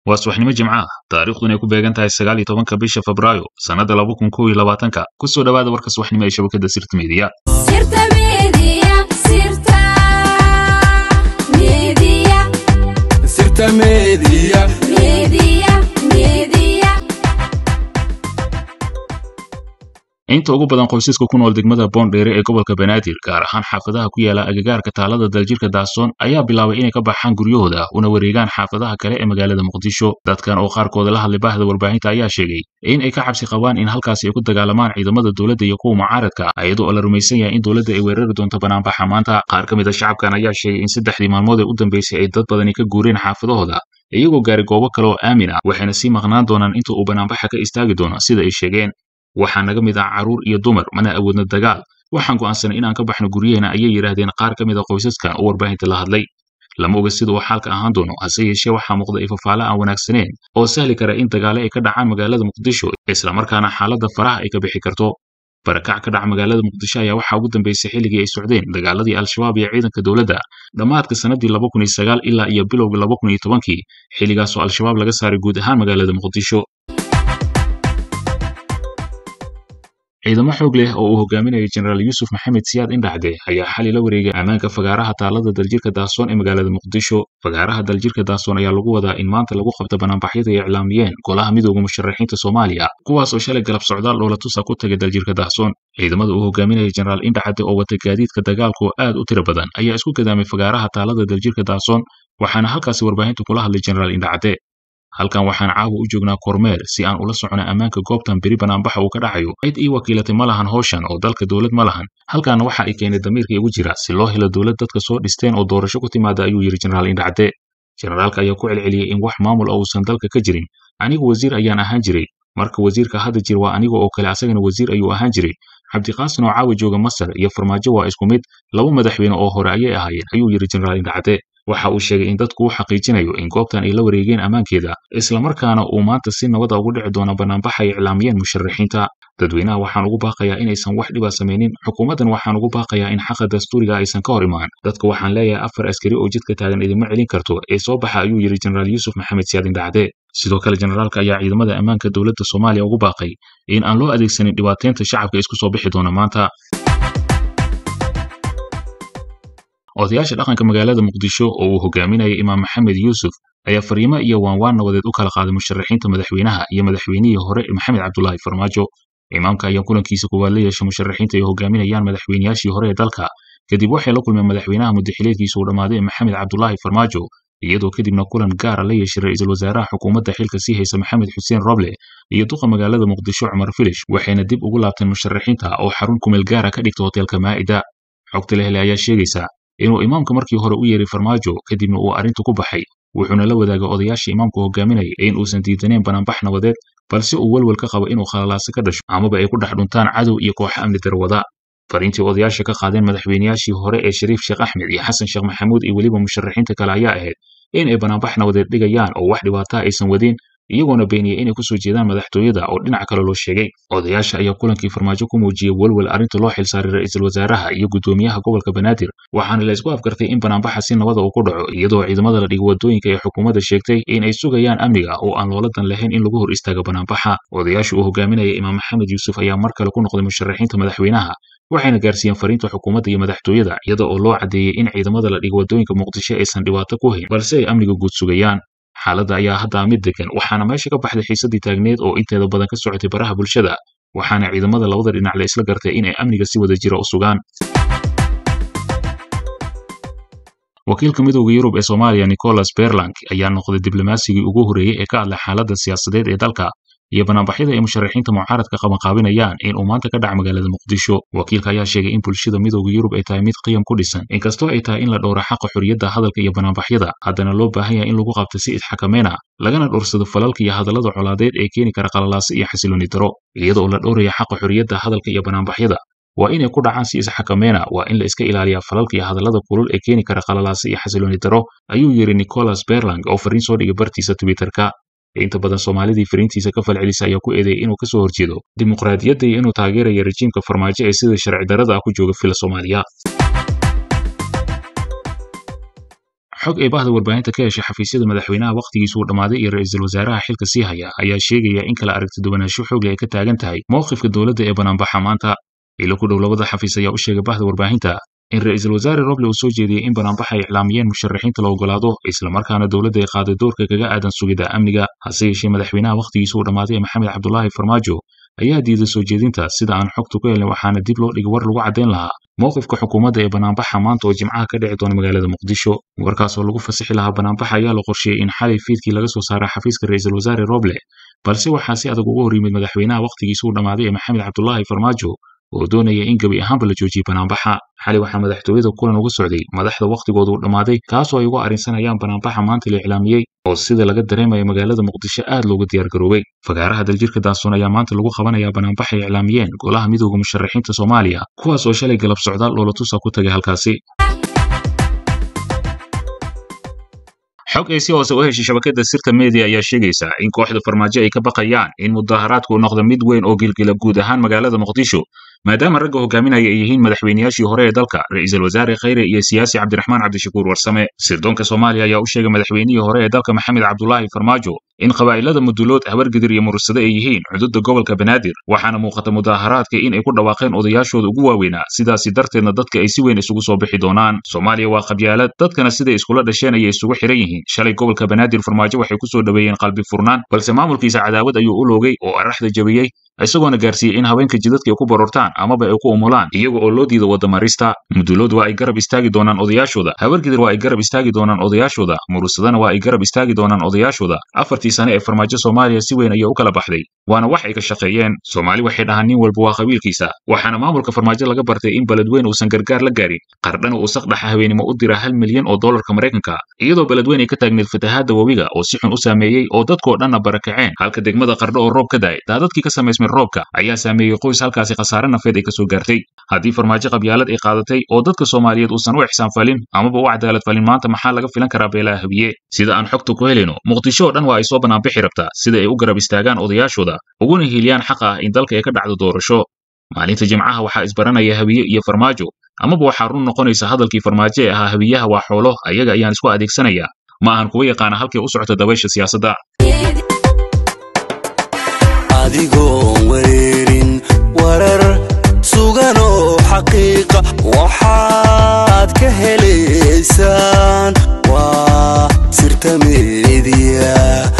waa subaxnimo jimca ah taariikhduna ay ku beegan tahay sagaal iyo tobanka bisha febraayo sannadda laba kun kow iyo labaatanka ku soo dhowaada warka subaxnimo ee shabakadda sirta meediya Sirta Media, Sirta Media, Sirta Media. Media, Media. inta ugu badan qoysaska ku nool degmada boondheere ee gobolka banaadir gaar ahaan xaafadaha ku yaala agagaarka taalada daljirka daasoon ayaa bilaabay inay ka baxaan guryahooda una wareegaan xaafadaha kale ee magaalada muqdisho dadkan oo qaarkooda la hadlay baahda warbaahinta ayaa sheegay in ay ka cabsi qabaan in halkaasi ay ku dagaalamaan ciidamada dowladda iyo kuwa mucaaradka iyadoo oo la rumaysan yahay in dowladda ay weerari doonto banaanbaxa maanta qaar ka mid a shacabkan ayaa sheegay in saddexdii maalmood ee u dambeysay ay dad badani ka guureen xaafadahooda iyagoo gaaray goobo kale oo aamin ah waxayna sii maqnaan doonaan inta uu banaanbaxa ka istaagi doono sida ay sheegeen waxaa naga mid ah carruur iyo dumar mana awoodna dagaal waxaan go'aansanay inaan ka baxno guryaheena ayay yidhaahdeen qaar ka mid a qoysaskan oo warbaahinta la hadlay lama oga sida uu xaalka ahaan doono hase yeeshee waxaa muuqda ifafaale aan wanaagsaneen oo sahli kara in dagaale ay ka dhacaan magaalada muqdisho islamarkaana xaaladda faraha ay ka bixi karto barakac ka dhaca magaalada muqdisho ayaa waxaa ugu dambeysay xilligii ay socdeen dagaaladii al-shabaab iyo ciidanka dowladda dhammaadka sannadii laba kun iyo sagaal ilaa iyo bilowga laba kun iyo tobankii xilligaasoo al-shabaab laga saaray guud ahaan magaalada muqdisho ciidamo xoog leh oo uu hogaaminayo jenaraal yuusuf maxamed siyaad indhacde ayaa xali la wareegay ammaanka fagaaraha taalada daljirka daasoon ee magaalada muqdisho fagaaraha daljirka daasoon ayaa lagu wadaa in maanta lagu qabto banaanbaxyada ay iclaamiyeen golaha midooda musharaxiinta soomaaliya kuwaas oo shalay galab socdaal dhoola tusa ku tagay daljirka daasoon ciidamada uu hogaaminaya jenaraal indhacde oo wata gaadiidka dagaalka oo aad u tiro badan ayaa isku gadaamay fagaaraha taalada daljirka daasoon waxaana halkaasi warbaahinta kula hadlay jenaraal indhacde halkan waxaan caawa u joognaa kormeer si aan ula socno ammaanka goobtan beri banaanbaxa uu ka dhacayo cid ii wakiilatay ma lahan howshan oo dalka dowlad ma lahan halkaana waxa ay keenay damiirka igu jira si loo helo dowlad dadka soo dhisteen oo doorasho ku timaada ayuu yidhi jenaraal indhacde jenaraalka ayaa ku celceliyey in wax maamul oo uusan dalka ka jirin anigu wasiir ayaan ahaan jiray marka wasiirka hadda jir waa aniga oo kale asagana wasiir ayuu ahaan jiray cabdiqaasin oo caawa jooga masar iyo farmaajo waa isku mid laba madaxweyne oo hore ayay ahaayeen ayuu yidhi jenaraal indhacde waxa uu sheegay in dadku u xaqiijinayo in goobtan ay la wareegeen ammaankeeda islamarkaana uu maanta si nabada ugu dhici doono banaanbaxa ay iclaamiyeen musharaxiinta dadweynaha waxaan ugu baaqayaa inaysan wax dhiba samaynin xukuumaddan waxaan ugu baaqayaa in xaqa dastuuriga aysan ka hor imaan dadka waxaan leeyahay afar askari oo jidka taagan idinma celin karto ee soo baxa ayuu yidhi jenaraal yuusuf maxamed siyaad indhacde sidoo kale jenaraalka ayaa ciidamada ammaanka dowladda soomaaliya ugu baaqay in aan loo adeegsanin dhibaateynta shacabka isku soo bixi doona maanta odayaasha dhaqanka magaalada muqdisho oo uu hogaaminaya imaam maxamed yuusuf ayaa fariimo iyo waanwaan nabadeed u kala qaaday musharaxiinta madaxweynaha iyo madaxweynihii hore maxamed cabdulaahi farmaajo imaamka ayaa kulankiisa kuwaad la yeeshay musharaxiinta ay hogaaminayaan madaxweynayaashii hore ee dalka kadib waxay la kulmeen madaxweynaha muddaxileedkiisa uu dhammaaday maxamed cabdulaahi farmaajo iyadoo kadibna kulan gaara la yeeshay ra'iisul wasaaraha xukuumadda xilka sii haysa maxamed xuseen roble iyo duqa magaalada muqdisho cumar filish waxayna dib ugu laabteen musharaxiinta oo xarun kumeel gaara ka dhigta hoteelka maa'ida xogta la helay ayaa sheegaysa inuu imaamka markii hore u yeeray farmaajo kadibna uu arrintu ku baxay wuxuuna la wadaagay odayaashii imaamku hogaaminayay in uusan diidaneen banaanbax nabadeed balse uu welwel ka qabo inuu khalalaase ka dhasho amaba ay ku dhex dhuntaan cadow iyo kooxo amni darwada fariintii odayaasha ka qaadeen madaxweynayaashii hore ee shariif sheekh axmed iyo xasan sheekh maxamuud iyo weliba musharaxiinta kale ayaa ahayd in ay banaanbax nabadeed dhigayaan oo wax dhibaataa aysan wadin iyagoona beeniyey inay ku soo jeedaan madaxtooyada oo dhinac kale loo sheegay odayaasha ayaa kulankii farmaajo ku muujiyey welwel arrinta loo xilsaaray ra'iisul wasaaraha iyo guddoomiyaha gobolka banaadir waxaana la isku afgartay in banaanbaxa si nabada uu ku dhaco iyadoo ciidamada la dhigo wadooyinka ee xukuumadda sheegtay in ay sugayaan amniga oo aan looladan lahayn in lagu hor istaago banaanbaxa odayaasha uu hogaaminaya imaam maxamed yuusuf ayaa mar kale ku noqday musharaxiinta madaxweynaha waxayna gaarsiiyeen fariinta xukuumadda iyo madaxtooyada iyada oo loo caddeeyey in ciidamada la dhigo wadooyinka muqdisho aysan dhibaato ku hayn balse ay amniga guud sugayaan xaaladda ayaa hadda mid degan waxaana meesha ka baxday xiisadii taagneed oo inteeda badan ka socotay baraha bulshada waxaana ciidamada labada dhinac la isla gartay inay amniga si wada jira u sugaan wakiilka midowda yurub ee soomaaliya nicholas berlang ayaa noqday diblomasigii ugu horreeyey ee ka hadlay xaaladda siyaasadeed ee dalka iyo banaanbaxyada ay musharaxiinta mucaaradka qabanqaabinayaan in uu maanta ka dhaca magaalada muqdisho wakiilka ayaa sheegay in bulshada midowda yurub ay tahay mid qiyam ku dhisan inkastoo ay tahay in la dhowro xaqa xorriyadda hadalka iyo banaanbaxyada haddana loo baahan yahay in lagu qabto si isxakameena lagana dhowrsado falalka iyo hadallada colaadeed ee keeni kara qalalaase iyo xasilooni daro iyada oo la dhowraya xaqa xorriyadda hadalka iyo banaanbaxyada waa inay ku dhacaan si isxakameena waa in la iska ilaaliyaa falalka iyo hadallada kulul ee keeni kara qalalaase iyo xasilooni daro ayuu yidhi nicholas berlang oo fariin soo dhigay bartiisa twitterka inta badan soomaalidii fariintiisa ka falcelisa ayaa ku eedeeyay inuu kasoo horjeedo dimuqraadiyadda iyo inuu taageerayo rejiimka farmaajo ee sida sharci darrada ah ku jooga fila soomaaliya xog ay bahda warbaahinta ka heshay xafiisyada madaxweynaha wakhtigiisu uu dhammaaday iyo ra'iisul wasaaraha xilka sii haya ayaa sheegaya in kala aragti duwanaansho xoogle ay ka taagan tahay mowqifka dowladda ee banaanbaxa maanta ilo ku dhow labada xafiis ayaa u sheegay bahda warbaahinta in ra'iisul wasaare roble uu soo jeediyey in banaanbaxa ay iclaamiyeen musharaxiinta la ogolaado islamarkaana dowladda ay qaaday doorka kaga aadan sugidda amniga hase yeeshee madaxweynaha wakhtigiisu uu dhammaaday ee maxamed cabdulaahi farmaajo ayaa diiday soo jeedinta sida aan xogtu ku helin waxaana dib loo dhigay war lagu caddayn lahaa mowqifka xukuumadda ee banaanbaxa maanta oo jimcaha ka dhici doona magaalada muqdisho warkaas oo lagu fasixi lahaa banaanbaxa ayaa la qorsheeyey in xalay fiidkii laga soo saaray xafiiska ra'iisul wasaare roble balse waxaa si adag uga hor yimid madaxweynaha wakhtigiisu uu dhammaaday ee maxamed cabdulaahi farmaajo oo doonaya in gebi ahaanba la joojiyey banaanbaxa xalay waxaa madaxtooyada kulan uga socday madaxda wakhtigooda uu dhammaaday kaasoo ay uga arrinsanayaan banaanbaxa maanta la iclaamiyey oo sida laga dareemaya magaalada muqdisho aad looga diyaargaroobay fagaaraha daljirka daasuun ayaa maanta lagu qabanayaa banaanbaxa ay iclaamiyeen golaha midooda musharaxiinta soomaaliya kuwaas oo shalay galab socdaal loola tusa ku tagay halkaasi xog ay si hoose u heshay shabakada sirta media ayaa sheegaysa in kooxda farmaajo ay ka baqayaan in mudaharaadku uu noqdo mid weyn oo gilgila guud ahaan magaalada muqdisho maadaama ragga hogaaminaya ay yihiin madaxweynayaashii hore ee dalka ra'iisul wasaare khayre iyo siyaasi cabdiraxmaan cabdishakuur warsame sirdoonka soomaaliya ayaa u sheegay madaxweynihii hore ee dalka maxamed cabdulaahi farmaajo in qabaa'ilada mudulood habargidir iyo murursade ay yihiin xuduudda gobolka banaadir waxaana muuqata mudaharaadka in ay ku dhawaaqeen odayaashooda ugu waaweynaa sidaasi darteedna dadka ay si weyn isugu soo bixi doonaan soomaaliya waa qabyaalad dadkana siday iskula dhasheen ayay isugu xiran yihiin shalay gobolka banaadir farmaajo waxay ku soo dhoweeyeen qalbi furnaan balse maamulkiisa cadaawad ayuu u loogay oo araxda jabiyey isagoona gaarsiiyey in haweenka jidadka ay ku barortaan amaba ay ku umulaan iyaga oo loo diido wadamarista mudulood waa ay garab istaagi doonaan odayaashooda habargidir waa ay garab istaagi doonaan odayaashooda mursadana waa ay garab istaagi doonaan odayaashooda afartii sane ee farmaajo soomaaliya si weyn ayay u kala baxday waana wax ay ka shaqeeyeen soomaali waxay dhahaan nin walba waa qabiilkiisa waxaana maamulka farmaajo laga bartay in beledweyn uusan gargaar la gaarin qardhana uu saqdhaxa haweenimo u dira hal milyan oo dollarka maraykanka iyadoo beledweyn ay ka taagneed fatahaadda webiga oo si xun u saameeyey oo dadkoo dhanna barakaceen halka degmada qardho oo roob ka da'ay daadadkii ka samaysmay roobka ayaa saameeyey qoys halkaasi khasaare nafeed ay ka soo gaartay haddii farmaajo qabyaalad ay qaadatay oo dadka soomaaliyeed uusan u ixsaan falin amaba u cadaalad falin maanta maxaa laga filan karaa beelaha habiye sida aan xogta ku helayno muqdisho oo dhan waa ay soo banaanbixi rabtaa sida ay u garab istaagaan odayaashooda uguna hiiliyaan xaq ah in dalka ay ka dhacdo doorasho maalinta jimcaha waxaa isbaranaya habiye iyo farmaajo amaba waxaa run noqonaysa hadalkii farmaajo ee ahaa habiyaha waa xoolo ayaga ayaan isku adeegsanayaa ma ahan kuwa yaqaana halkay u socota dabaysha siyaasadda adigoon wareerin warar sugan oo xaqiiqa waxaad ka helaysaan waa sirta meediya